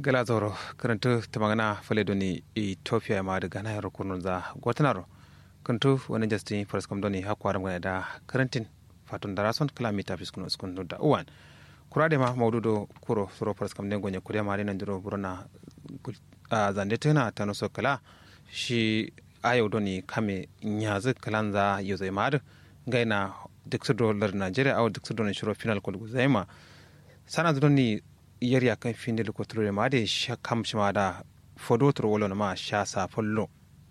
gala zoro karantu tamagana fale doni ethiopia ma daga na yaro kunun za gwatanaro kantu wani justin first kam doni hakwa ram da karantin fatun da rason kilomita fiskun uskun da uwan kurade ma maududo kuro suro first kam dengo nyakure ma nan diro burona a zande tana tano so kala shi ayo doni kame nyazu kalanza yozo imad gaina duk su dolar nigeria au duk su doni shiro final kol guzaima sana doni yari a kan fin da lokotoro ma da sha kam shi ma da fodotor wolo ma sha sa follo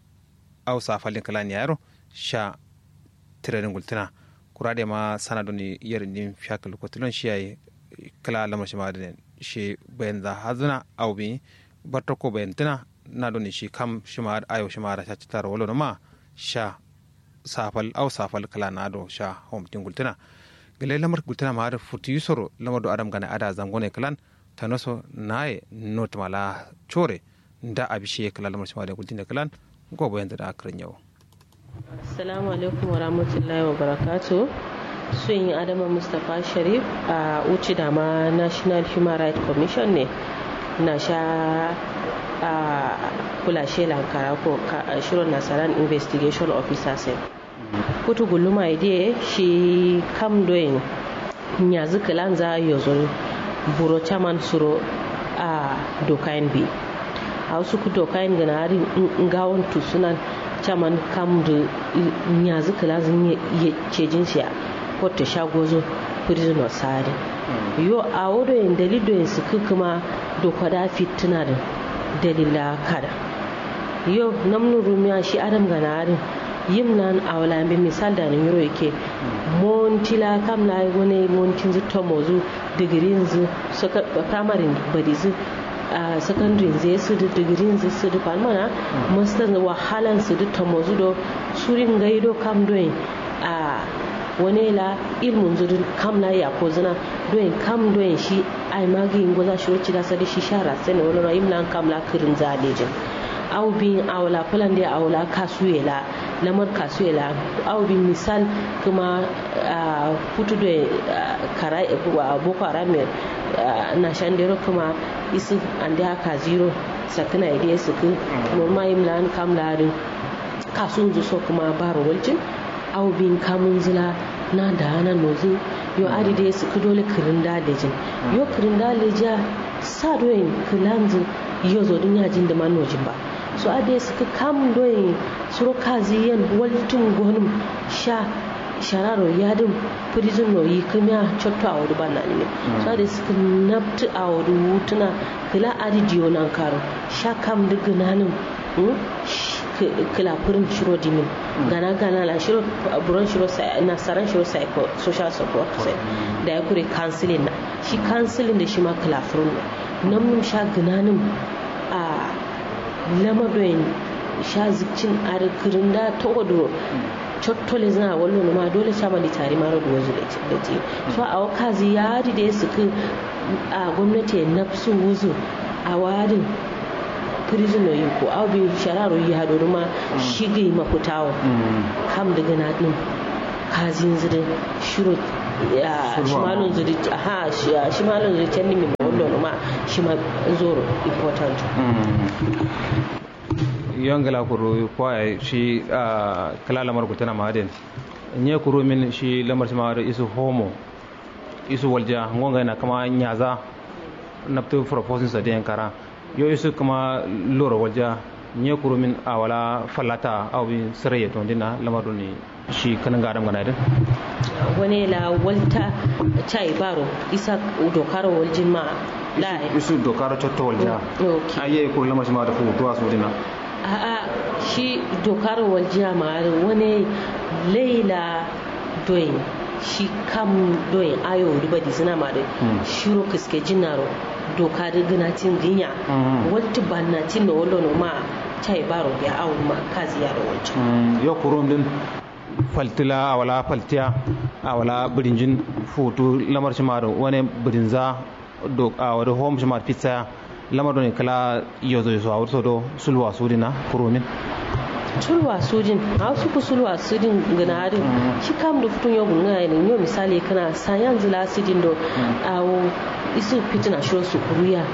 au sa falin kala ni yaro sha tirenin gultina kura da ma sana doni yari din fiya lokotoro shi yayi kala lamar shi ma da shi bayan za hazuna au bi barta ko bayan tana na doni shi kam shi ma ayo shi ma da sha citar wolo ma sha safal au safal kala na do sha hom tingultina gele lamar gultina ma da futi yusoro lamar do adam gana ada zangone kalan tanoso naye not mala chore nda abishe kala lamar shi ma da gultina kalan go bayan da akran yau assalamu alaikum wa rahmatullahi wa barakatuh sun yi adama mustapha sharif a uci da ma national human rights commission ne na sha a kulashe lankara ko shirin nasarar investigation officer sai kutu guluma ide shi kam doyin nyazu kilanza yozo buro chaman suro a dokain bi a wasu ku dokain gana hari ngawon tusunan chaman kam da nyazu kilazin ya cejin siya ko ta shagozo prisoner sari yo a wurin dalidoyin su kuma dokwada fitina da dalila kada yo namnu rumiya shi adam ganarin yim nan a wala bi misal da nimiro yake montila kam la wani montin zu tomozu digirin zu suka primary bari zu a secondary zai su da digirin zu su da palmana master wahalan su da tomozu do surin gaido kam doin a wani la ilmun zu kam la ya ko zina doin kam doin shi ai magi ngoza shi wacce da sadi shi shara sai ne wani rayim lan kam la kirin zalejin au bin awla fulan da awla kasuela lamar kasuela au bin misal kuma futu da karai boko haram na shandero kuma isu an da haka zero sakana idea su ku normal yin lan kam larin kasun zu so kuma baro waljin au bin kamun zila na da hana nozu yo adi da su ku dole kirin da lejin yo kirin da leja sa doyin kilanzu yo zo dun yajin da manojin ba so ade suka kam doyin suro kazi yan waltun gonum sha shararo yadin prison no yi kuma chotto a wadu bana ne so ade suka nabtu a wadu wutuna kila adi diyo nan karo sha kam daga nanin kila furin shiro dimin gana gana la shiro buron shiro na saran shiro psycho social support sai da ya kure counseling na shi counseling da shi ma kila furin nan mun sha gananin a lamadoyin sha zikcin arkirin da ta wadro cottole zina wallo ma dole sha mali tare mara da wazu da ce so a wakazi ya da ya suka a gwamnati ya nafsu wuzu a wadin prisoner yin ko abin shararo yi haɗu ma shigai mafutawa kam daga na ɗin kazin zirin shiro shimalon zuri ha shimalon zuri can nimi wallo ma shi ma zoro important yongala kuru kwa shi kala lamar ku tana maden nye kuru min shi lamar shi ma isu homo isu walja ngonga na kama nyaza naptu proposing sa den kara yo isu kama loro walja nye kuru min awala falata aw bi siraye to dina lamar ni shi kanan ga adam ganadin wani la walta chai baro isa dokar waljin ma la isu dokar chotto walja aye kuru lamar shi ma da fu to asu dina a'a shi dokar waljiya ma wani laila doyin shi kam doyin ayo riba di suna ma da shiro kiske jinaro doka da ganatin dinya wata bannatin da wallon ma chai baro ya awo ma kazi ya da wancan yau kurum din faltila a wala faltiya a wala birinjin foto lamar shi ma da wani birinza a wani home shi ma pizza lamar ne kala yozo yozo a wurso do sulwa sudina kuromin sulwa sudin a wasu ku sulwa sudin gana harin shi kam da fitun yau gunga ne yau misali kana sayan zila sudin do a isu fitina shiro su kuruya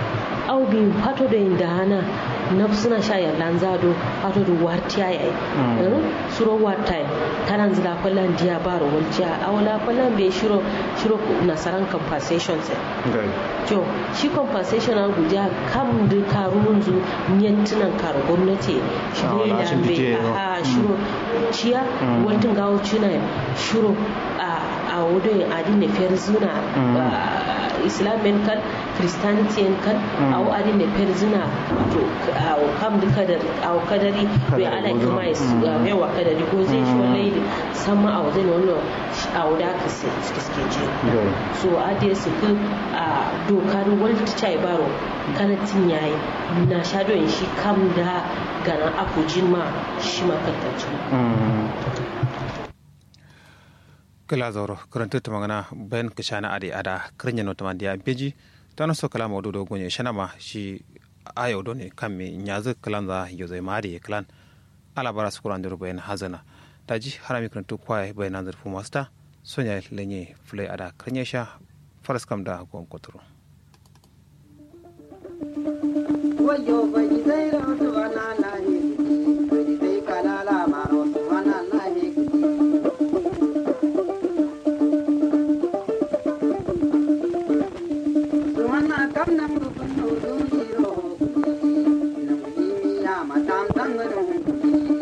au bi fato da inda hana na suna sha yallan zado fato da wartiya yayi suro wartai tanan zira kwallon diya ba rawalciya a wala kwallon bai shiro shiro nasaran compensation sai to shi compensation an guja kam da karun zu niyantunan karu gwamnati shi ne da bai a shiro ciya wantin gawo cina shiro a a wurin adin da fiyar zuna islamin kan christianity kan a adin da fiyar zuna to a kam da kadar a kadari bai ala kuma ya wa kadari ko zai shi wallahi da sama a wajen wannan a wuda ka suke je so a da su ku a dokar world chai baro kanatin yayi na shadon shi kam da ganan akujin ma shi makarkacin kala zauro karanta ta magana bayan ka shana ade ada kirnya no tamandi ya beji tano so kala mawdu do gonye shana ma shi ayo do ne kan me nyazu kalan za yo zai mari kalan ala bara su kuran bayan hazana daji harami karanta kwaye bayan nazar fu masta sonya lenye fulai ada kirnya sha faras kam da gon kotoro wayo